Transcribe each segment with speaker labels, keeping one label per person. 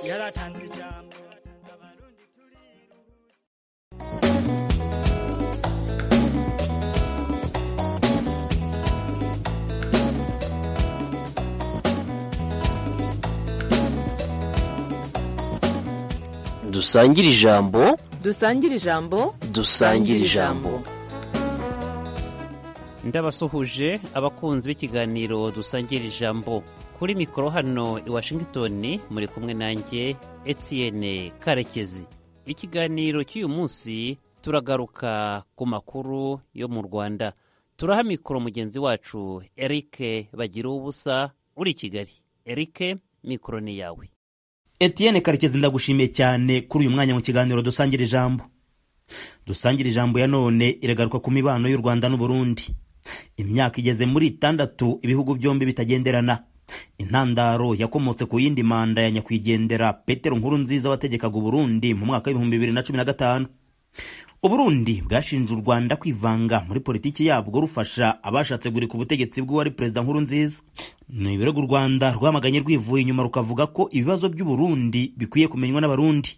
Speaker 1: yaratanze ijambo abarundi turiruhutse
Speaker 2: dusangire ijambo
Speaker 3: dusangire ijambo
Speaker 2: dusangire ijambo
Speaker 4: ndabasuhuje abakunzi b'ikiganiro dusangira ijambo kuri mikoro hano i washington muri kumwe nanjye etienne karekezi ikiganiro cy'uyu munsi turagaruka ku makuru yo mu rwanda turaha mikoro mugenzi wacu eric bagira ubusa uri i kigali eric mikoro ni yawe
Speaker 5: Etienne karekezi ndagushimiye cyane kuri uyu mwanya mu kiganiro dusangira ijambo dusangira ijambo ya none iragaruka ku mibano y'u rwanda n'uburundi imyaka igeze muri itandatu ibihugu byombi bitagenderana intandaro yakomotse ku yindi manda ya nyakwigendera petero nkuru nziza wategekaga uburundi mu mwaka w'ibihumbi bibiri na cumi na gatanu uburundi bwashinje u rwanda kwivanga muri politiki yabwo rufasha abashatse gurika ubutegetsi bw'uwari perezida nkuru nziza ni ibirego u rwanda rwamaganye rwivuye inyuma rukavuga ko ibibazo by'uburundi bikwiye kumenywa n'abarundi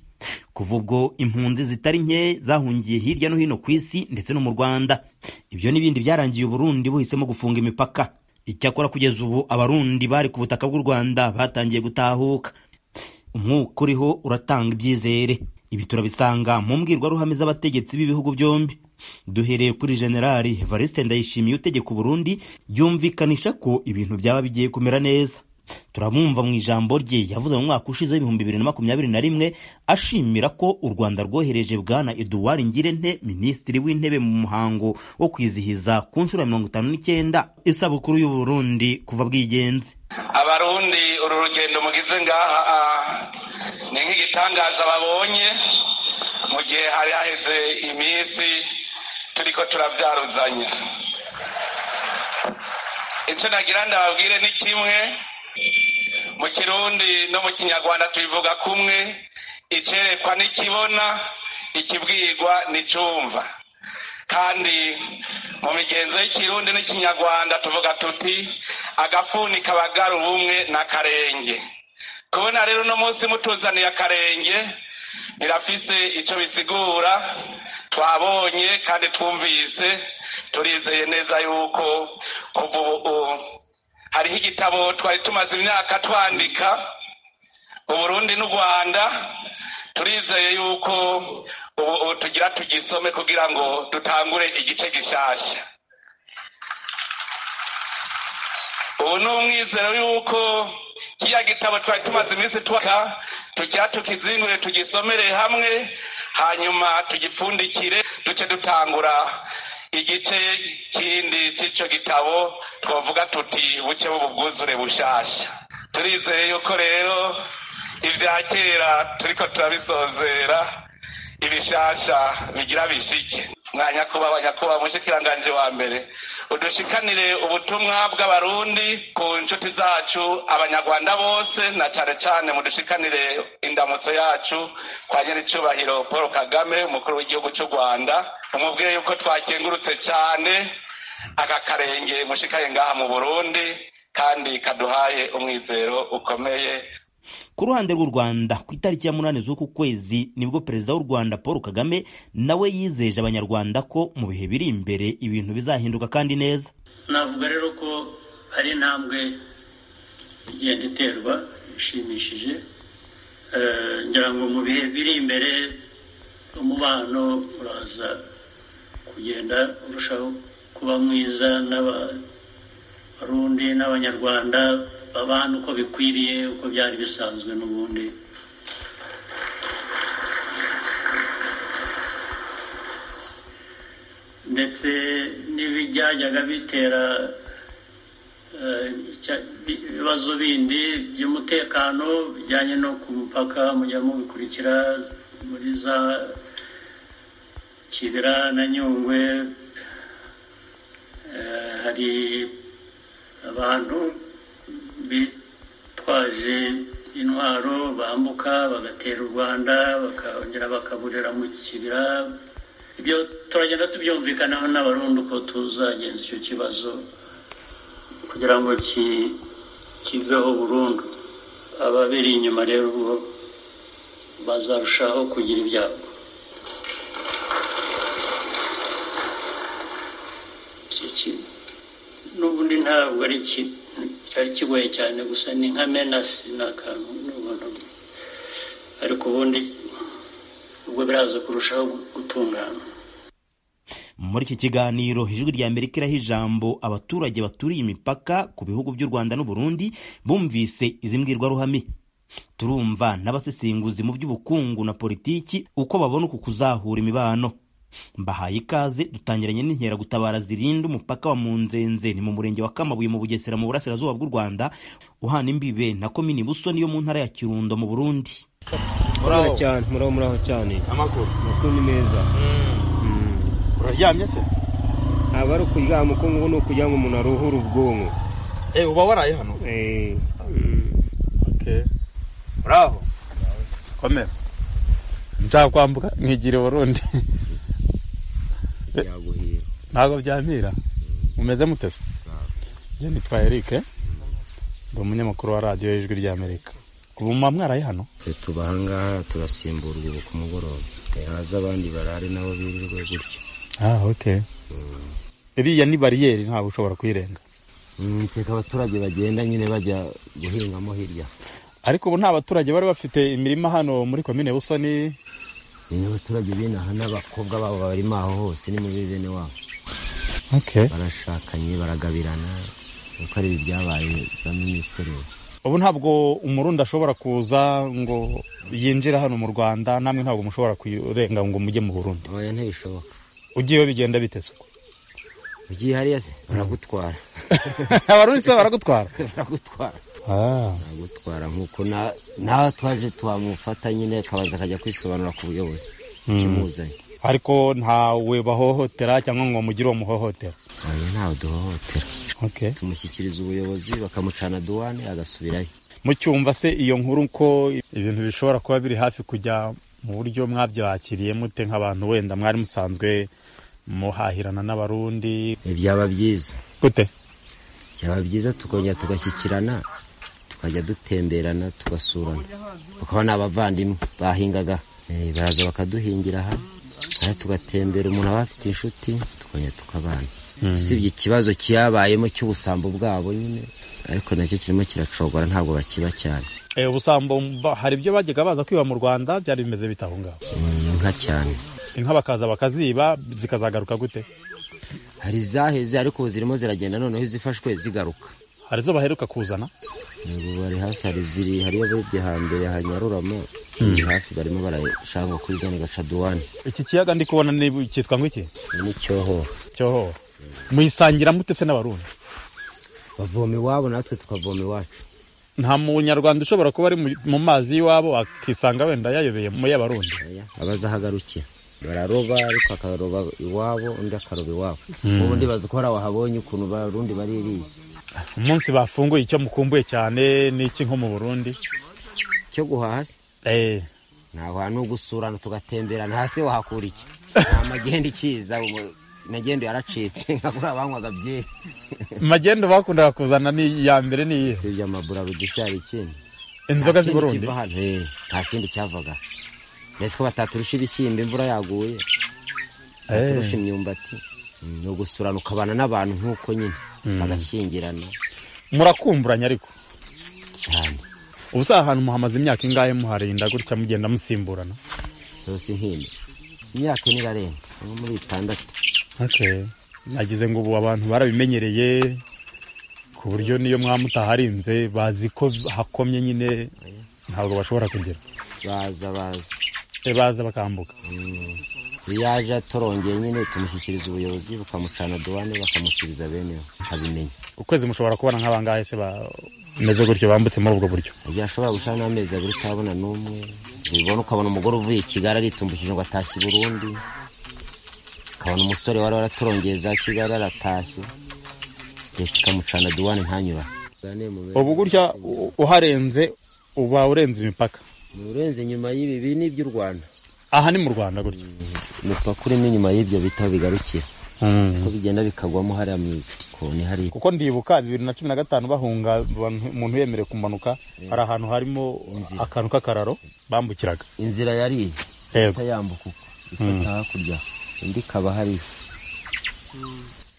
Speaker 5: kuva ubwo impunzi zitari nke zahungiye hirya no hino ku isi ndetse no mu rwanda ibyo n'ibindi byarangiye uburundi buhisemo gufunga imipaka icyakora kugeza ubu abarundi bari ku butaka bw'u rwanda batangiye gutahuka umwuka uriho uratanga ibyizere ibi turabisanga mu mbwirwaruhame z'abategetsi b'ibihugu byombi duhereye kuri generali evariste ndayishimiye utegeka uburundi byumvikanisha ko ibintu byaba bigiye kumera neza turamwumva mu ijambo rye yavuze mu mwaka ushize w'ibihumbi bibiri na makumyabiri na rimwe ashimira ko u rwanda rwohereje bwana eduward ngirente minisitiri w'intebe mu muhango wo kwizihiza ku nshuro ya mirongo itanu n'icyenda isabukuru y'uburundi kuva bwigenze
Speaker 6: abarundi uru rugendo mugize ngaha ah, ni nk'igitangaza babonye mu gihe hari haheze iminsi turiko turavyaruzanya ico nagira ndababwire ni kimwe mu kirundi no mu kinyarwanda tubivuga kumwe icerekwa n'ikibona ikibwirwa n'icumva kandi mu migenzo y'ikirundi n'ikinyarwanda tuvuga tuti agafuni kabagara ubumwe n'akarenge kubona rero uno munsi mutuzaniye akarenge birafise ico bisigura twabonye kandi twumvise turizeye neza yuko kuva ubu hariho igitabo twari tumaze imyaka twandika uburundi n'u rwanda turizeye yuko ubu ubu tugira tugisome kugira ngo dutangure igice gishasha ubu ni umwizero yuko kiriya gitabo twari tumaze iminsi twaka tugira tukizingure tugisomere hamwe hanyuma tugipfundikire duce dutangura igice kindi cy'icyo gitabo twavuga tuti buce bwuzure bushasha turizeye yuko rero ibya kera turiko turabisozera ibishasha bigira bishike mwa nyakubawa nyakubawa mushikiranganje wa mbere udushikanire ubutumwa bw'abarundi ku nshuti zacu abanyarwanda bose na cane cane mudushikanire indamutso yacu kwa nyiricubahiro paul kagame umukuru w'igihugu cy'u rwanda umubwire yuko twakengurutse cane aka karenge mushikaye ngaha mu burundi kandi kaduhaye umwizero ukomeye
Speaker 5: ku ruhande rw'u rwanda ku itariki ya munani z'uku kwezi nibwo perezida w'u rwanda paul kagame nawe yizeje abanyarwanda ko mu bihe biri imbere ibintu bizahinduka kandi neza
Speaker 7: navuga rero ko hari intambwe igenda iterwa ishimishije Eh, ngira ngo mu bihe biri imbere umubano uraza kugenda urushaho kuba mwiza n'abarundi n'abanyarwanda babana uko bikwiriye uko byari bisanzwe n'ubundi ndetse n'ibyajyaga bitera eh, icya- bi- ibibazo bindi by'umutekano bijyanye no ku mupaka mujya mubikurikira muri za kibira na nyungwe Eh, hari abantu bitwaje intwaro bambuka bagatera u rwanda bakongera bakaburira mu kibira ibyo turagenda tubyumvikanaho n'abarundi uko tuzagenza icyo kibazo kugira ngo ki- kiveho burundu ababiri inyuma rero bo bazarushaho kugira ibyago Icyo ki- n'ubundi ntabwo ari ki- cyari kigoye cyane gusa ni nka menasi ni akantu n'ubuntu ariko ubundi ubwo biraza kurushaho gutungana
Speaker 5: muri iki kiganiro ijwi rya amerika iraha ijambo abaturage baturiye imipaka ku bihugu by'u rwanda n'u Burundi bumvise izi mbwirwaruhame turumva n'abasesenguzi mu by'ubukungu na politiki uko babona uku kuzahura imibano mbahaye ikaze dutangiranye n'inkeragutabara zirinda umupaka wa munzenze ni mu murenge wa kamabuye mu bugesera mu burasirazuba bw'u rwanda uhana imbibe na komini busoni yo mu ntara ya kirundo mu burundi
Speaker 3: muraho cyane muraho muraho cyane
Speaker 8: amakuru
Speaker 3: amakuru ni meza
Speaker 8: uraryamye se
Speaker 3: ntabwo ari ukuryama uko ngubu ni ukugira ngo umuntu aruhure ubwonko
Speaker 8: eh uba waraye hano
Speaker 3: Eh,
Speaker 8: okay uraho komera nshaka kwambuka nkigire burundi
Speaker 3: byaguhira
Speaker 8: ntabwo byampira mumeze mute se njye nitwa eric ndi umunyamakuru wa radiyo y'ijwi rya amerika ubu muba mwaraye hano
Speaker 9: twe tuba ahangaha turasimburwa ubu ku mugoroba Eh, haza abandi barare nabo birirwe gutyo
Speaker 8: ah okay iriya ni bariyeri ntabwo ushobora kuyirenga
Speaker 9: Mm, iteka abaturage bagenda nyine bajya guhingamo hirya
Speaker 8: ariko ubu nta baturage bari bafite imirima hano muri komine busoni
Speaker 9: nyine abaturage binaha n'abakobwa babo barimo aho hose ni muri bene wabo
Speaker 8: okay
Speaker 9: barashakanye baragabirana kuko ari ibi byabaye bamwe n'isereri
Speaker 8: ubu ntabwo umurundi ashobora kuza ngo yinjire hano mu rwanda namwe ntabwo mushobora kurenga ngo mujye mu burundi
Speaker 9: oya ntibishoboka
Speaker 8: ugiyeyo bigenda biteze uko
Speaker 9: ugiye hariya se baragutwara
Speaker 8: abarundi se baragutwara
Speaker 9: baragutwara
Speaker 8: Ah,
Speaker 9: baragutwara nk'uko na- nawe twaje twamufata nyine akabaza akajya kwisobanura ku buyobozi ikimuzanye
Speaker 8: ariko ntawe bahohotera cyangwa ngo mugire uwo muhohotera
Speaker 9: oya ntawe duhohotera
Speaker 8: okay.
Speaker 9: tumushyikiriza ubuyobozi bakamucana duwane agasubirayo
Speaker 8: mucyumva se iyo nkuru ko ibintu bishobora kuba biri hafi kujya mu buryo mwabyakiriye mute nk'abantu wenda mwari musanzwe muhahirana n'abarundi
Speaker 9: byaba byiza
Speaker 8: gute
Speaker 9: byaba byiza tukongera tugashyikirana tukajya dutemberana tugasurana bakaba ni abavandimwe bahingaga Eh, baraza bakaduhingira aha aha tugatembera umuntu aba afite inshuti tukongera tukabana usibye ikibazo cyabayemo cy'ubusambo bwabo nyine ariko nacyo kirimo kiracogora ntabwo bakiba cyane
Speaker 8: Eh, ubusambo mba- hari ibyo bajyaga baza kwiba mu rwanda byari bimeze bite aho ngaho
Speaker 9: Eh, inka cyane
Speaker 8: inka bakaza bakaziba zikazagaruka gute
Speaker 9: hari izaheze ariko ubu zirimo ziragenda noneho izifashwe zigaruka
Speaker 8: hari izo baheruka kuzana
Speaker 9: Ubu bari hafi hari ziri hariyo abarebye hambere hanyaruramo ni hafi barimo barashaka ngo kwizana gaca duwane
Speaker 8: iki kiyaga ndi kubona ni cyitwa ngwiki
Speaker 9: Ni n'icyohoro
Speaker 8: cyohoho muyisangira mute se n'abarundi
Speaker 9: bavoma iwabo natwe tukavoma iwacu
Speaker 8: nta munyarwanda ushobora kuba ari mu- mu mazi y'iwabo akisanga wenda yayobeye mu y'abarundi
Speaker 9: Oya, abazahagarukira bararoba ariko akaroba iwabo undi akaroba iwabo ubundi bazi ko hari abahabonye ukuntu barundi baririye
Speaker 8: umunsi bafunguye icyo mukumbuye cyane ni iki nko mu burundi
Speaker 9: cyo guhaha se
Speaker 8: Eh,
Speaker 9: ntaho no gusurana tugatemberana hasi wahakura iki nta magenda ikiza ubu magenda yaracitse nka kuriya banywaga byeri
Speaker 8: magendu bakundaga kuzana ni iya mbere ni iyihe
Speaker 9: si ibyo maburarudisi hari ikindi
Speaker 8: inzoga
Speaker 9: Nta
Speaker 8: z'i
Speaker 9: kindi
Speaker 8: burundi
Speaker 9: kiva hano, eh, nta kindi cyavaga mbese ko bataturusha ibishyimbo imvura yaguye baturusha imyumbati Mm, ni ugusurana ukabana n'abantu nk'uko nyine bagashyingirana
Speaker 8: murakumburanya ariko
Speaker 9: cyane
Speaker 8: ubu se aha hantu muhamaze imyaka ingahe muharinda gutya mugenda musimburana
Speaker 9: zose nkindi imyaka ine irarenga nko muri itandatu
Speaker 8: Okay. nagize ngo ubu abantu barabimenyereye ku buryo niyo mwamutaharinze bazi ko hakomye nyine ntabwo bashobora kugera
Speaker 9: baza baza
Speaker 8: Eh, baza bakambuka
Speaker 9: iyo yaje atorongeye nyine tumushyikiriza ubuyobozi bukamucana duwane bakamusubiza beneho abimenya
Speaker 8: ukwezi mushobora kubona nk'abangahe se bameze gutyo bambutse muri ubwo buryo
Speaker 9: igihe ashobora gucana n'amezi abiri utabona n'umwe ubibona ukabona umugore uvuye i kigali aritumbukije ngo atashye i burundi ukabona umusore wari waraturongeye za kigali aratashye leta ikamucana duwane ntanyura
Speaker 8: ubu gutya u- uharenze uba urenze imipaka
Speaker 9: ni urenze inyuma y'ibi ibi ni iby'u rwanda
Speaker 8: aha ni mu rwanda gutya
Speaker 9: umupaka urimo inyuma y'ibyo bita bigarukira uko bigenda bikagwamo hariya mu ikoni hari
Speaker 8: kuko ndibuka bibiri na cumi na gatanu bahunga abantu- umuntu yemerewe kumanuka hari ahantu harimo
Speaker 9: Inzira.
Speaker 8: akantu k'akararo bambukiraga
Speaker 9: inzira yari
Speaker 8: yego
Speaker 9: itayambuka uko ifata hakurya indi ikaba hari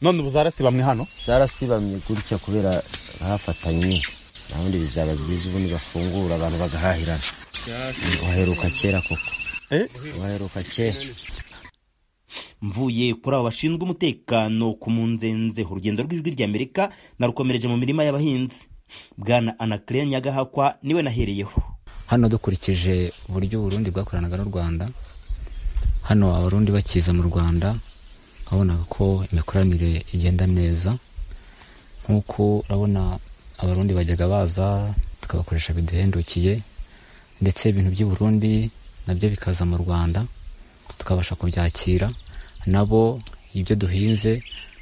Speaker 8: none ubu zarasibamwe hano
Speaker 9: zarasibamye gutya kubera hafatanye nyine nta wundi bizaba byiza ubundi bafungura abantu bagahahirana waheruka kera koko
Speaker 8: Eh?
Speaker 9: waheruka kera
Speaker 5: mvuye kuri abo bashinzwe umutekano ku munzenze urugendo rw'ijwi ry'amerika narukomereje mu mirima y'abahinzi bwana anakiriya nyagahakwa niwe nahereyeho
Speaker 10: hano dukurikije uburyo uburundi bwakoranaga n'u rwanda hano abarundi bakiza mu rwanda babonaga ko imikoranire igenda neza nk'uko urabona abarundi bajyaga baza tukabakoresha biduhendukiye ndetse ibintu by'i Burundi nabyo bikaza mu rwanda tukabasha kubyakira nabo ibyo duhinze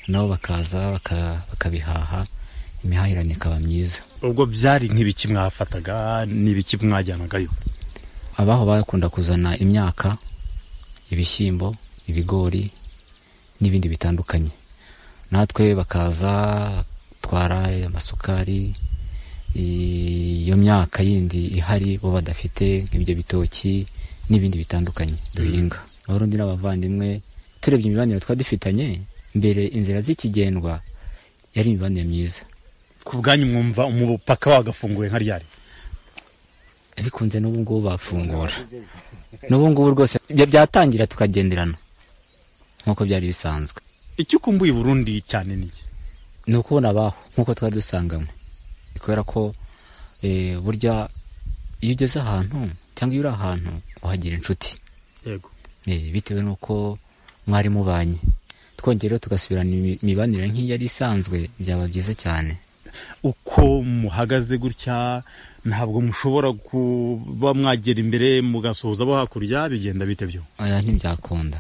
Speaker 10: nabo bakaza baka- bakabihaha imihahirane ikaba myiza
Speaker 8: ubwo byari nk'ibiki mwafataga n'ibiki mwajyanagayo
Speaker 10: abaho bakunda kuzana imyaka ibishyimbo ibigori n'ibindi bitandukanye natwe bakaza batwara amasukari i- iyo myaka yindi ihari bo badafite nk'ibyo bitoki n'ibindi bitandukanye duhinga abarundi n'abavandimwe turebye imibanire twari dufitanye mbere inzira z'ikigendwa yari imibanire myiza
Speaker 8: ku bwanyu mwumva umupaka wagafunguye nka ryari
Speaker 10: bikunze n'ubu ngubu bafungura n'ubu ngubu rwose bya- byatangira tukagenderana nk'uko byari bisanzwe
Speaker 8: icyo ukumbuye i burundi cyane ni iki
Speaker 10: ni ukubona abaho nk'uko twari dusanganywe kubera ko eh, burya iyo ugeze ahantu cyangwa iyo uri ahantu uhagira inshuti
Speaker 8: yego
Speaker 10: Eh, bitewe n'uko mwari mubanye twongereho tugasubirana imi- imibanire nk'iyo yari isanzwe byaba byiza cyane
Speaker 8: uko muhagaze gutya ntabwo mushobora kuba mwagera imbere mugasuhuza abo hakurya bigenda bite byo
Speaker 10: oya ntibyakunda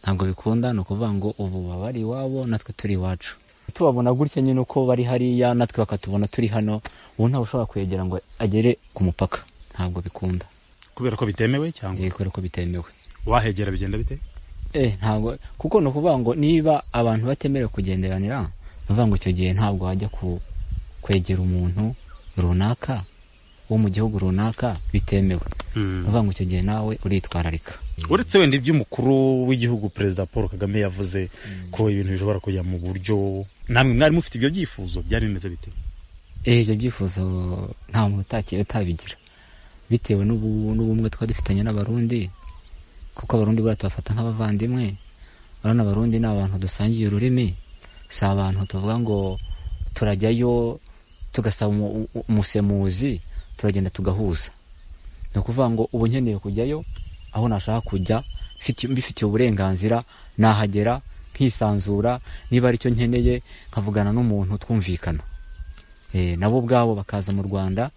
Speaker 10: ntabwo bikunda ni ukuvuga ngo ubu baba bari iwabo natwe turi iwacu tubabona gutya nyine uko bari hariya natwe bakatubona turi hano ubu ntawe ushobora kwegera ngo agere ku mupaka ntabwo bikunda
Speaker 8: kubera ko bitemewe cyangwa
Speaker 10: Eh, kubera ko bitemewe
Speaker 8: wahegera bigenda bite
Speaker 10: eh ntabwo kuko ni ukuvuga ngo niba abantu batemerewe kugenderanira ni ukuvuga ngo icyo gihe ntabwo wajya ku kwegera umuntu runaka wo mu gihugu runaka bitemewe ni ukuvuga ngo icyo gihe nawe uritwararika
Speaker 8: uretse wenda iby'umukuru w'igihugu perezida paul kagame yavuze ko ibintu bishobora kujya mu buryo namwe mwari mufite ibyo byifuzo byari bimeze bite
Speaker 10: Eh, ibyo byifuzo nta muntu utaki- utabigira bitewe n'ubu- n'ubumwe twari dufitanye n'abarundi kuko abarundi buriya tubafata nk'abavandimwe urabona abarundi ni abantu dusangiye ururimi si abantu tuvuga ngo turajyayo tugasaba umu- u- umusemuzi turagenda tugahuza ni ukuvuga ngo ubu nkeneye kujyayo aho nashaka kujya mfiti- mbifitiye uburenganzira nahagera nkisanzura niba ari cyo nkeneye nkavugana n'umuntu twumvikana Eh, nabo ubwabo bakaza mu rwanda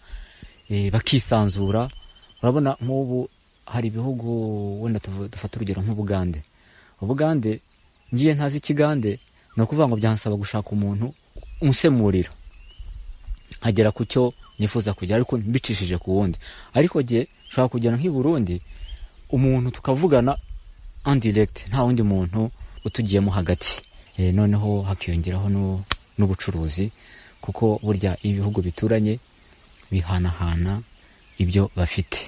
Speaker 10: eh, bakisanzura urabona nk'ubu hari ibihugu wenda tuvu- dufata urugero nk'ubugande ubugande ngiye ntazi ikigande ni ukuvuga ngo byansaba gushaka umuntu umusemurira nkagera ku cyo nifuza kugera ariko mbicishije ku wundi ariko jye nshobora kugera nk'i burundi umuntu tukavugana andiregiti nta wundi muntu utugiyemo hagati Eh, noneho hakiyongeraho n'u- n'ubucuruzi kuko burya ibihugu bituranye bihanahana ibyo bafite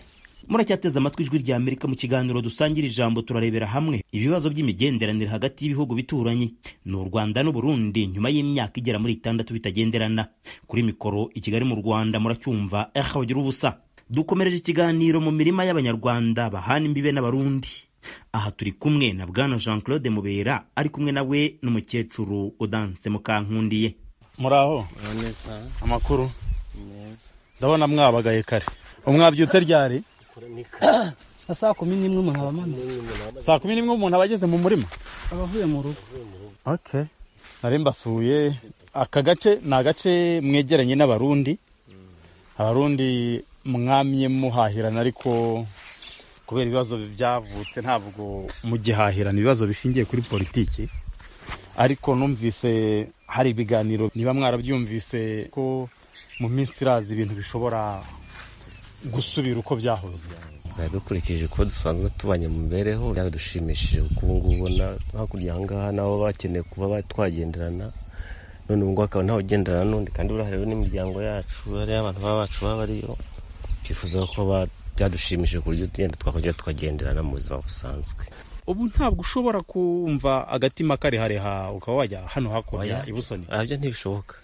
Speaker 5: muracyateze amatwi ijwi rya amerika mu kiganiro dusangira ijambo turarebera hamwe ibibazo by'imigenderanire hagati y'ibihugu bituranyi ni u rwanda n'u Burundi nyuma y'imyaka igera muri itandatu bitagenderana kuri mikoro i kigali mu rwanda muracyumva eha bagira ubusa dukomereje ikiganiro mu mirima y'abanyarwanda bahana imbibe n'abarundi aha turi kumwe na bwana jean claude mubera ari kumwe nawe n'umukecuru udanse mukankundiye
Speaker 8: muraho amakuru ndabona mwabagaye kare umwabyutse ryari
Speaker 11: saa kumi n'imwe umuntu aba amanutse
Speaker 8: saa kumi n'imwe umuntu aba ageze mu murima
Speaker 11: aba avuye mu rugo
Speaker 8: okay nari mbasuye aka gace ni agace mwegeranye n'abarundi abarundi mwamye muhahirana ariko kubera ibibazo byavutse ntabwo mugihahirana ibibazo bishingiye kuri politiki ariko numvise hari ibiganiro niba mwarabyumvise ko mu minsi iraza ibintu bishobora gusubira uko byahoze
Speaker 12: dukurikije uko dusanzwe tubanye mu mibereho dushimishije kuko ubu ngubu ubona hakurya aha ngaha nabo bakeneye kuba twagenderana none ubu ngubu akaba ntawe ugendana n'undi kandi buriya hariho n'imiryango yacu hariho abantu baba bacu baba bariyo twifuza ko ba- byadushimishije ku buryo tugenda twakongera tukagenderana mu buzima busanzwe
Speaker 8: ubu ntabwo ushobora kumva agatima karehareha ukaba wajya hano hakurya
Speaker 12: Oya.
Speaker 8: ibusoni
Speaker 12: Ah, ibyo ntibishoboka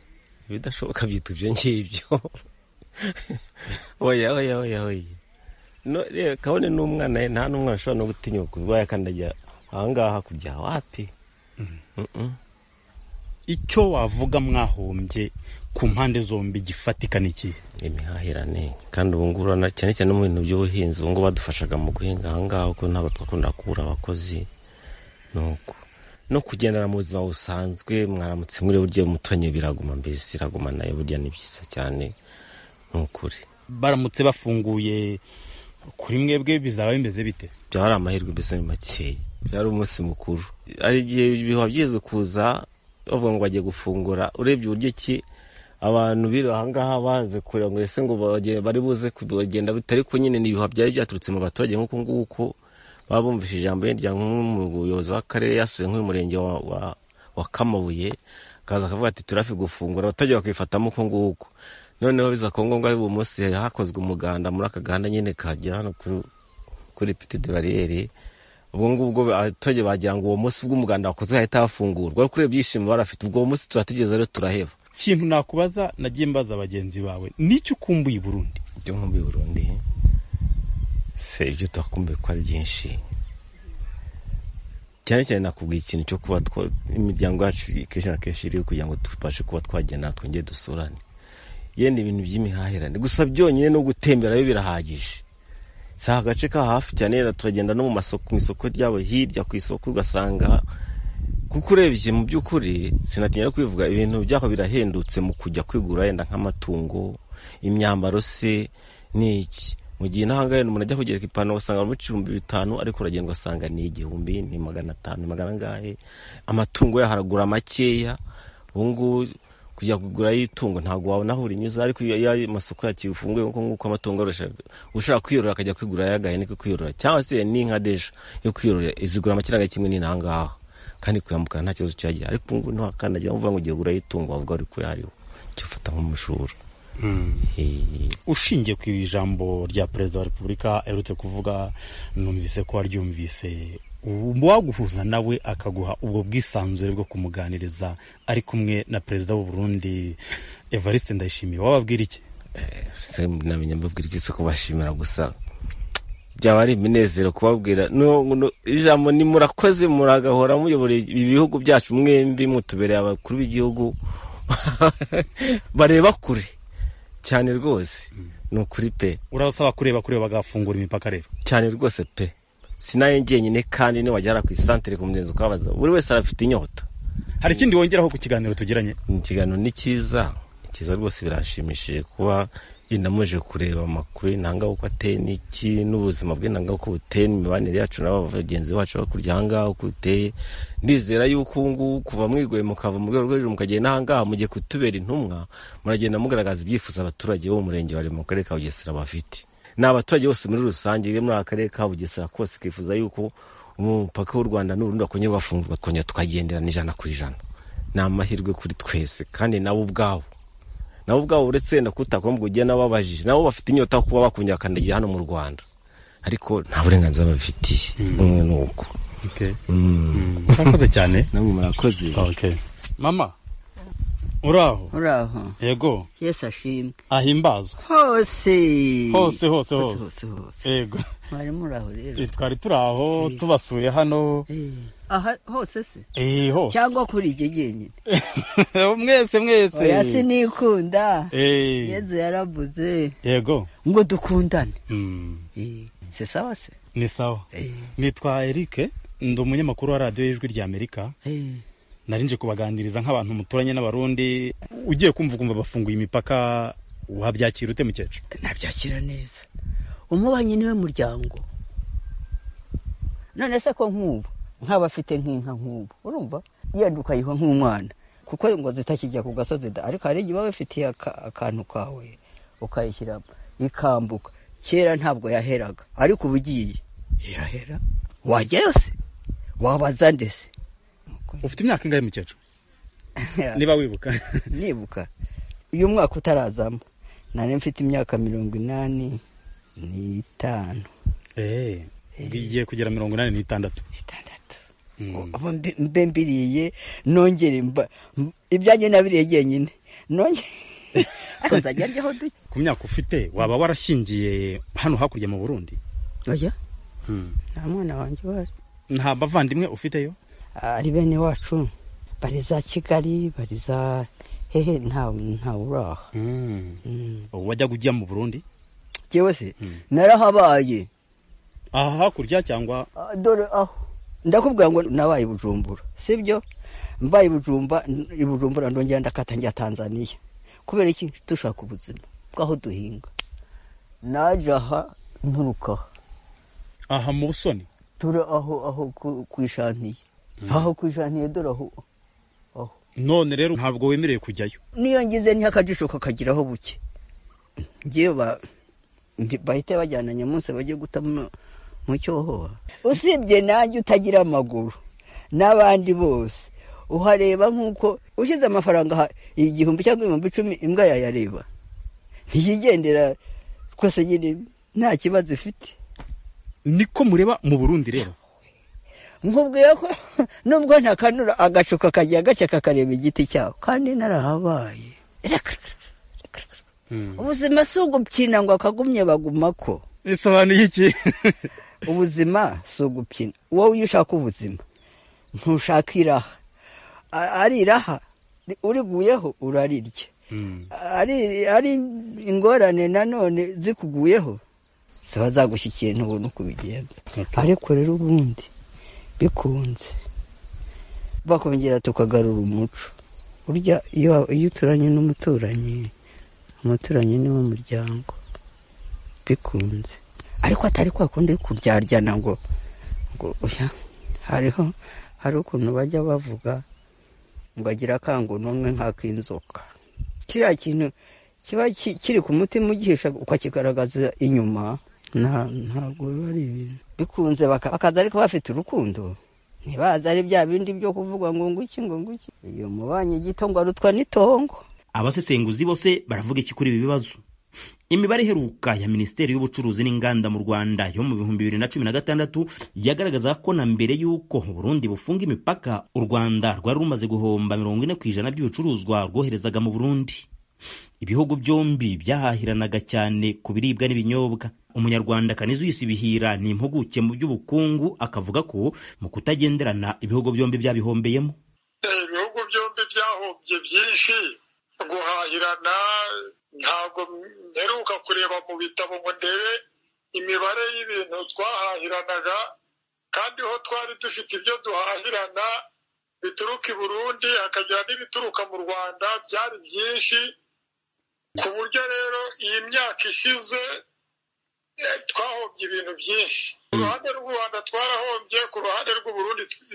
Speaker 12: ibidashoboka byitwa ibyo ngibyo oya oya oya oya no reba kabone n'umwana ye, nta n'umwana ushobora no gutinyuka kuba yakandagira ahangaha hakurya wapi
Speaker 8: icyo wavuga mwahombye ku mpande zombi gifatika ni ikihe
Speaker 12: imihahirane kandi ubu ngubu urabona cyane cyane no mu bintu by'ubuhinzi ubu ngubu badufashaga mu guhinga aha ngaha kuko ntabwo twakunda kubura abakozi ni uko no kugendana mu buzima busanzwe mwaramutse muri buryo umuturanyi biraguma mbese iraguma nayo burya ni byiza cyane ni ukuri
Speaker 8: baramutse bafunguye kuri mwebwe bizaba bimeze bite
Speaker 12: byaba ari amahirwe mbese ni makeya byaba ari umunsi mukuru hari igihe biba byiza kuza bavuga ngo bagiye gufungura urebye uburyo ki abantu biri ahangaha baze kureba ngo ese ngo bage- bari buze kugenda bitari ko nyine ni ibihuha byari byaturutse mu baturage nk'uko nguko baba bumvise ijambo rya nk'umuyobozi w'akarere yasuye nk'uyu murenge wa, wa, wa kamabuye akaza akavuga ati turafi gufungura abaturage bakifatamo uko nguko noneho biza kuba ngombwa uyu munsi hakozwe umuganda muri aka gahanda nyine kahagera hano kuri- kuri petite bariyeri ubwo ngubwo abaturage bagira ngo uwo munsi bw'umuganda wakoze hahita hafungurwa ariko urebye ibyishimo barafite ubwo uwo munsi turatugeze rero turaheba
Speaker 8: ikintu nakubaza nagiye mbaza bagenzi bawe n'icyo ukumbuye i burundi
Speaker 12: ibyo nkumbuye i burundi se ibyo twakumbuye ko ari byinshi cyane cyane nakubwiye ikintu cyo kuba twa- imiryango yacu kenshi na kenshi iri kugira ngo tubashe kuba twagenda twongere dusurane yenda ibintu by'imihahirane gusa byonyine no gutembera yo birahagije si agace ka hafi cyane rero turagenda no mu masoko mu isoko ryabo hirya ku isoko ugasanga kuko urebye mu by'ukuri sinatinya no kwivuga ibintu by'aho birahendutse mu kujya kwigura yenda nk'amatungo imyambaro se n'iki mu gihe n'ahangahe umuntu ajya kugereka ipantaro ugasanga bamuca ibihumbi bitanu ariko uragenda ugasanga ni igihumbi ni magana atanu ni magana angahe amatungo yaho aragura makeya ubu ngubu kujya kugura itungo ntabwo wabona aho urinyuza ariko iyo iyo amasoko yakifunguye nk'uko nguko amatungo arusha ushaka kwiyorora akajya kwigura yagaye niko kwiyorora cyangwa se n'inka dejo yo kwiyorora izigura amafaranga kimwe n'inangaha kandi kuyambukana nta kibazo cyagira ariko ubu ngubu ntiwakandagira uvuga ngo ugiye kugura itungo wavuga uri kuyariho cyo fata nk'umushura
Speaker 8: ushingiye ku ijambo rya perezida wa repubulika aherutse kuvuga numvise ko waryumvise uwaguhuza nawe akaguha ubwo bwisanzure bwo kumuganiriza ari kumwe na perezida w'u Burundi evariste ndayishimiye wababwira iki
Speaker 12: se namenye mbabwira iki se kubashimira gusa byaba ari iminezero kubabwira no- no- ijambo ni murakoze muragahora muyobora ibihugu byacu mwembi mutubereye abakuru b'igihugu bareba kure cyane rwose ni ukuri pe
Speaker 8: urabasaba kureba kure bagafungura imipaka rero
Speaker 12: cyane rwose pe sinaye njyenyine kandi niwagera ku isantere ku mugenzi ukabaza buri wese arafite inyota
Speaker 8: hari ikindi wongeraho ku kiganiro tugiranye
Speaker 12: ikiganiro ni cyiza ni cyiza rwose birashimishije kuba inamuje kureba amakuru y'intanga uko ateye n'iki n'ubuzima bw'intanga uko buteye n'imibanire yacu n'aba bagenzi bacu bakurya aha ngaha uko buteye ndizera yuko ubu ngubu kuva mwigoye mukava mu rwego rwo hejuru mukagenda aha ngaha mugiye kutubera intumwa muragenda mugaragaza ibyifuzo abaturage bo mu murenge wa mu karere ka bugesera bafite ni abaturage bose muri rusange iyo muri aka karere ka bugesera kose kifuza yuko umupaka w'u rwanda n'urundi bakongera bafungurwa tukongera tukagenderana ijana ku ijana ni amahirwe kuri twese kandi nabo ubwabo nabo ubwabo uretse wenda kutakoma ngo ujye n'ababajije nabo bafite inyota yo kuba bakongera bakandagira hano mu rwanda ariko nta burenganzira babifitiye umwe ni uko
Speaker 8: murakoze cyane
Speaker 12: namwe murakoze
Speaker 8: mama uraho
Speaker 13: uraho
Speaker 8: yego
Speaker 13: yesu ashimwe
Speaker 8: ahimbazwe
Speaker 13: hose
Speaker 8: hose hose
Speaker 13: hose
Speaker 8: hose yego
Speaker 13: mwari muri aho rero
Speaker 8: Eh, twari turi aho tubasuye hano
Speaker 13: aha hose se
Speaker 8: eh hose
Speaker 13: cyangwa kuri iki genyine
Speaker 8: mwese mwese
Speaker 13: oya sinikunda
Speaker 8: Eh.
Speaker 13: yezu yaravuze
Speaker 8: yego
Speaker 13: ngo dukundane
Speaker 8: Mm.
Speaker 13: si sawa se
Speaker 8: ni sawa nitwa eric ndi umunyamakuru wa radiyo y'ijwi rya amerika narinje kubaganiriza nk'abantu muturanye n'abarundi ugiye kumva ukumva bafunguye imipaka wabyakira ute mukecuru
Speaker 13: nabyakira neza umubanyi niwe muryango none se ko nk'ubu nkaba afite nk'inka nk'ubu urumva yenda ukayiha nk'umwana kuko ngo zitakijya ku gasozi da ariko hari igihe uba wifitiye aka- akantu kawe ukayishyiramo ikambuka kera ntabwo yaheraga ariko ubu ugiye irahera wajyayo se wabaza ndese
Speaker 8: ufite imyaka ingahe mukecuru niba wibuka
Speaker 13: nibuka uyu mwaka utarazamo nari mfite imyaka mirongo inani n'itanu
Speaker 8: eee ugiye kugera mirongo inani n'itandatu
Speaker 13: ubu mbe- mbe mbiriye nongere mba- m- ibyanjye nabiriye jyenyine nongere akazajya aryaho duke
Speaker 8: ku myaka ufite waba warashingiye hano hakurya mu burundi
Speaker 13: oya nta mwana wanjye uhari
Speaker 8: nta bavandimwe ufiteyo
Speaker 13: ari bene wacu bari za kigali bari za hehe ntawe ntawe uraha
Speaker 8: ubu wajyaga ujya mu burundi
Speaker 13: yewe se narahabaye
Speaker 8: aha hakurya cyangwa
Speaker 13: Ah, dore aho ndakubwira ngo nabaye i bujumbura sibyo mbaye i Bujumba- i bujumbura ndongera ndakata njya tanzaniya kubera iki dushaka ubuzima bw'aho duhinga naje aha nturukaho
Speaker 8: aha mu busoni
Speaker 13: dore aho aho ku- ku ishaniye aho ku ishaniye dore aho
Speaker 8: none rero ntabwo wemerewe kujyayo
Speaker 13: niyo ngize niho akajisho kakagiraho buke ngewe ba- nti- bahite bajyana nyamunsi bajye guta mu mu cyohoha usibye nanjye utagira amaguru n'abandi bose uhareba nk'uko ushyize amafaranga aha igihumbi cyangwa ibihumbi icumi imbwa yayareba ntiyigendera twese nyine nta kibazo ifite
Speaker 8: niko mureba mu burundi rero
Speaker 13: nkubwiye ko nubwo ntakanura agacu kakajya gake kakareba igiti cyaho kandi narahabaye ubuzima si ugupfina ngo akagumye baguma ko
Speaker 8: bisobanuye iki
Speaker 13: ubuzima si ugupfina wowe iyo ushaka ubuzima ntushaka iraha A- ari iraha ri- uriguyeho urarirya ari ari ingorane nanone zikuguyeho ziba zagushyikira ntubona uko ubigenza ariko rero ubundi bikunze bakongera tukagarura umuco burya iyo iyo uturanye n'umuturanyi umuturanyi ni w'umuryango bikunze ariko atari kwa kundi kuryaryana ngo ngo oya hariho hari ukuntu bajya bavuga ngo agira akangunumwe nk'ak'inzoka kiriya kintu kiba ki- kiri ku mutima ugihisha ukakigaragaza inyuma nta- ntabwo biba ari ibintu bikunze baka- bakaza ariko bafite urukundo ntibaza ari bya bindi byo kuvuga ngo nguki ngo nguki iyo mubanye gito ngo arutwa n'itongo
Speaker 5: abasesenguzi bose baravuga iki kuri ibi bibazo imibare iheruka ya minisiteri y'ubucuruzi n'inganda mu rwanda yo mu bihumbi bibiri na cumi na gatandatu yagaragazaga ko na mbere y'uko u burundi bufunga imipaka u rwanda rwari rumaze guhomba mirongo ine ku ijana by'ibicuruzwa rwoherezaga mu burundi ibihugu byombi byahahiranaga cyane ku biribwa n'ibinyobwa umunyarwanda kanizuyisi ibihira ni impuguke mu by'ubukungu akavuga ko mu kutagenderana ibihugu byombi byabihombeyemo
Speaker 14: ibihugu byombi byahombye byinshi guhahirana ntabwo mperuka kureba mu bitabo ngo ndebe imibare y'ibintu twahahiranaga kandi ho twari dufite ibyo duhahirana bituruka i burundi hakagira n'ibituruka mu rwanda byari byinshi ku buryo rero iyi myaka ishize eh, twahombye ibintu byinshi ku ruhande rw'u rwanda twarahombye ku ruhande rw'uburundi tw-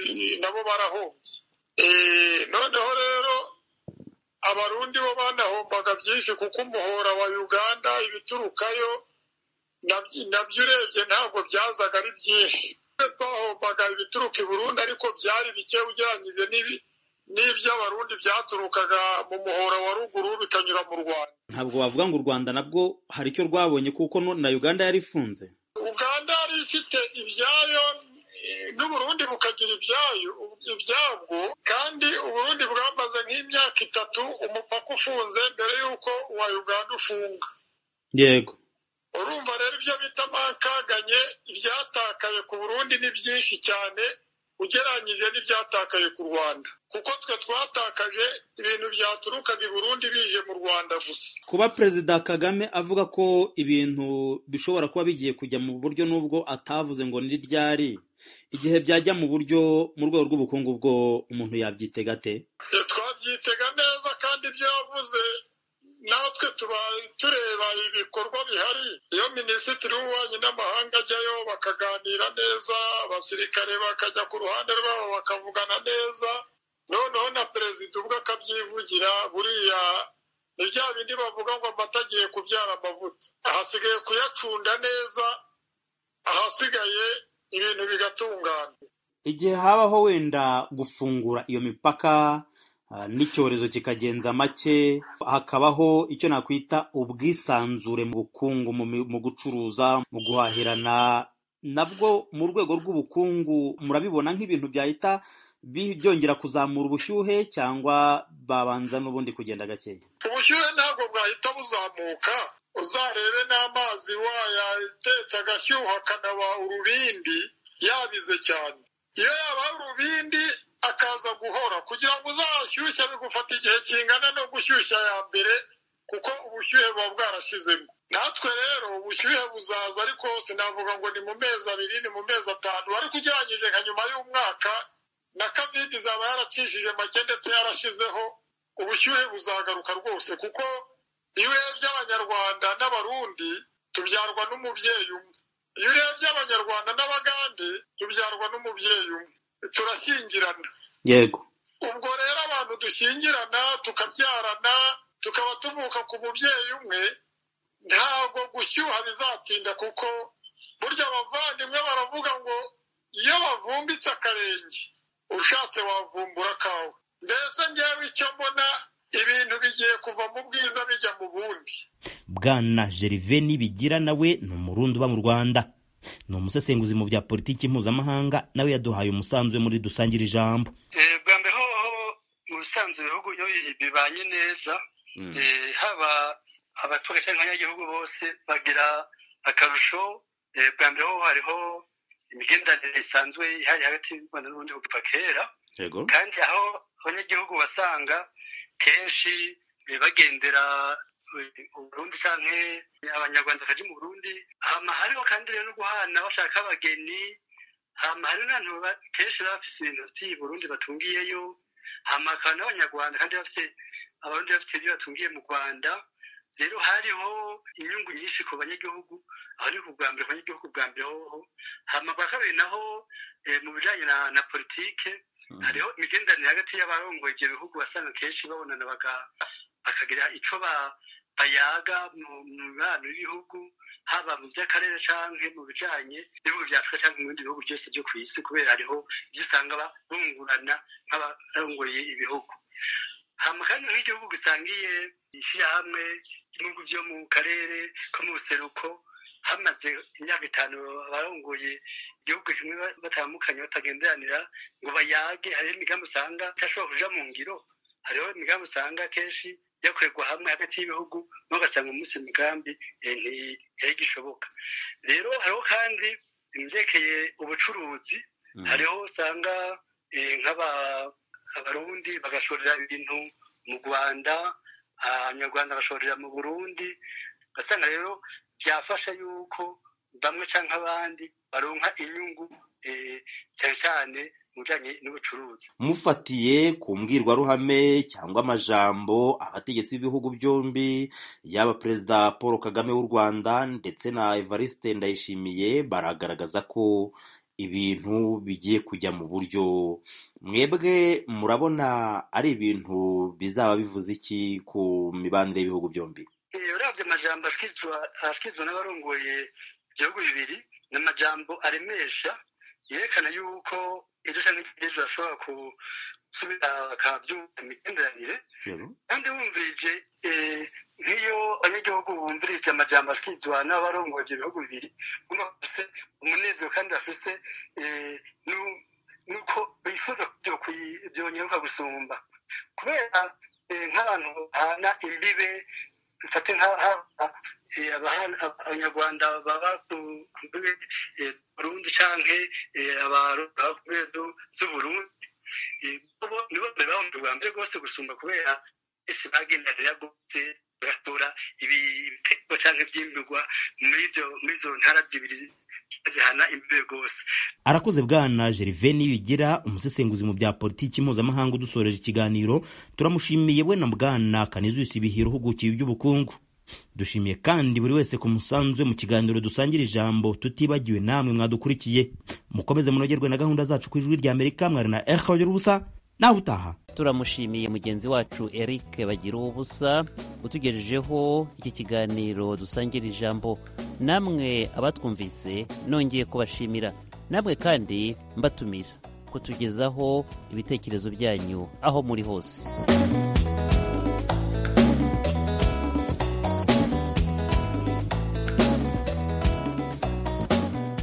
Speaker 14: nabo barahombye Eh, noneho rero abarundi bo banahombaga byinshi kuko umuhora wa uganda ibiturukayo nabyo nabyo urebye ntabwo byazaga ari byinshi twahombaga ibituruka i burundi ariko byari bike ugereranyije n'ibi- n'iby'abarundi byaturukaga mu muhora wa ruguru bikanyura mu rwanda
Speaker 15: ntabwo wavuga ngo u rwanda nabwo hari icyo rwabonye kuko no- na uganda yari ifunze
Speaker 14: uganda yari ifite ibyayo eh, n'uburundi bukagira ibyayo ibyabwo kandi uburundi bwamaze nk'imyaka itatu umupaka ufunze mbere y'uko uwa uganda ufunga
Speaker 15: yego
Speaker 14: urumva rero ibyo bita amankanganye ibyatakaye ku burundi ni byinshi cyane ugereranyije n'ibyatakaye ku rwanda kuko twe twatakaje ibintu byaturukaga i burundi bije mu rwanda gusa
Speaker 15: kuba perezida kagame avuga ko ibintu bishobora kuba bigiye kujya mu buryo n'ubwo atavuze ngo ni ryari igihe byajya mu buryo mu rwego rw'ubukungu bwo umuntu yabyitega ate
Speaker 14: Eh, twabyitega neza kandi ibyo yavuze natwe tuba tureba ibikorwa bihari iyo minisitiri w'ububanyi n'amahanga ajyayo bakaganira neza abasirikare bakajya ku ruhande rwabo bakavugana neza noneho na perezida ubwe akabyivugira buriya ni bya bindi bavuga ngo amata agiye kubyara amavuta ahasigaye kuyacunda neza ahasigaye ibintu bigatungana
Speaker 15: igihe habaho wenda gufungura iyo mipaka ah, n'icyorezo kikagenza make hakabaho icyo nakwita ubwisanzure mu bukungu mu mi- mu gucuruza mu guhahirana nabwo mu rwego rw'ubukungu murabibona nk'ibintu byahita bi- byongera kuzamura ubushyuhe cyangwa babanza n'ubundi kugenda gakeya
Speaker 14: ubushyuhe ntabwo bwahita buzamuka uzarebe n'amazi wayatetse agashyuha akanaba urubindi yabize cyane iyo yabaye urubindi akaza guhora kugira ngo uzashyushye bigufata igihe kingana no gushyushya ya mbere kuko ubushyuhe buba bwarashizemo natwe rero ubushyuhe buzaza ariko sinavuga ngo ni mu mezi abiri ni mu mezi atanu ariko ugeragije nka nyuma y'umwaka na covid izaba yaracishije make ndetse yarashizeho ubushyuhe buzagaruka rwose kuko iyo urebye abanyarwanda n'abarundi tubyarwa n'umubyeyi umwe iyo urebye abanyarwanda n'abagande tubyarwa n'umubyeyi umwe turashyingirana
Speaker 15: yego
Speaker 14: ubwo rero abantu dushyingirana tukabyarana tukaba tuvuka ku mubyeyi umwe ntabwo gushyuha bizatinda kuko burya abavandimwe baravuga ngo iyo bavumbitse akarenge ushatse wavumbura akawe mbese ngewe icyo mbona ibintu bigiye kuva mu bwiza bijya mu bundi
Speaker 5: bwana geriveni bigira nawe ni umurundi uba mu rwanda ni umusesenguzi mu bya politiki mpuzamahanga nawe yaduhaye umusanzu we muri dusangira ijambo
Speaker 16: bwa mbere hoho mu bisanzwe ibihugu iyo bibanye neza eh, haba abaturage cyangwa abanyagihugu bose bagira akarusho eh, bwa mbere hoho hariho imigenderanire isanzwe ihari hagati y'u rwanda n'ubundi kuva kera
Speaker 17: yego
Speaker 16: kandi aho abanyagihugu basanga kenshi eh, bagendera eh, uburundi canke abanyarwanda bakaja mu burundi hama hariho kandi rero no guhana bashaka abagenyi hama hariho n'abantu ba- kenshi baba bafise ibintu bafitiye i burundi batungiyeyo hama hakaba n'abanyarwanda kandi bafise abarundi bafite ibyo batungiye mu rwanda rero hariho inyungu nyinshi ku banyagihugu aho ni ku bwa mbere ku banyagihugu bwa mbere hoho hama bwa kabiri naho eh, mu bijanye na, na politike hariho imigenderanire hagati y'abarongoye ibyo bihugu basanga kenshi babonana baga- bakagira ico ba- bayaga mu mu mibano y'ibihugu haba mu by'akarere canke mu bijanye n'ibihugu bya afurika canke mu bindi bihugu byose byo ku isi kubera hariho ibyo usanga ba- bungurana nk'abarongoye ibihugu hama kandi nk'igihugu gisangiye ishyirahamwe ry'ibihugu byo mu karere ko mu buseruko hamaze imyaka itanu abarongoye igihugu kimwe ba- batandukanye batagenderanira ngo bayage hariho imigambi usanga idashobora kuja mu ngiro hariho imigambi usanga kenshi yakorerwa hamwe hagati y'ibihugu naho ugasanga umunsi imigambi eh, nti- ntigishoboka rero hariho kandi ibyerekeye ubucuruzi hariho usanga eh, nk'aba- abarundi bagashorera ibintu mu rwanda abanyarwanda bagashorera mu burundi ugasanga rero byafasha yuko bamwe cyangwa abandi baronka inyungu eh, cyane cyane mu bijyanye n'ubucuruzi
Speaker 15: mufatiye ku mbwirwaruhame cyangwa amajambo abategetsi b'ibihugu byombi yaba perezida paul kagame w'u rwanda ndetse na evariste ndayishimiye baragaragaza ko ibintu bigiye kujya mu buryo mwebwe murabona ari ibintu bizaba bivuze iki ku mibanire y'ibihugu byombi
Speaker 16: Eh, uravye amajambo ashikizwa ashikizwa n'abarongoye ibihugu bibiri ni amajambo aremesha yerekana yuko ejo canke ejo bashobora gusubira bakavyumva imigenderanire kandi wumvirije eh, nk'iyo abanyagihugu bumvirije amajambo ashikizwa n'abarongoye ivyo bihugu bibiri bumva bafise umunezero kandi bafise eh, nu- nuko bifuza ko vyo kwi- vyongeruka gusumba kubera eh, nk'abantu bahana imbibe mfate nk'aha eh, abahana- abanyarwanda baba ku mbibe eh, burundi canke eh, abarundi baba ku mbibe zu- z'uburundi Eh, bo nibo mbere baba bwa mbere rwose gusumba kubera ese bagendanira gose bagatora ibi- ibitego canke ivyimburwa muri ivyo- muri izo ntara zibiri zi- zihana imbibe rwose
Speaker 5: arakoze bwana geriveni bigira umusesenguzi mu bya politiki mpuzamahanga udusoreje ikiganiro turamushimiye we na bwana kanizusi ibihiro uhugukiye iby'ubukungu dushimiye kandi buri wese ku musanzu we mu kiganiro dusangira ijambo tutibagiwe namwe mwadukurikiye mukomeze munogerwe na gahunda zacu ku ijwi ry'amerika mwari na eho y'ubusa nawe utaha
Speaker 4: turamushimiye mugenzi wacu eric bagira ubusa utugejejeho iki kiganiro dusangira ijambo namwe abatwumvise nongeye kubashimira namwe kandi mbatumira kutugezaho ibitekerezo byanyu aho muri hose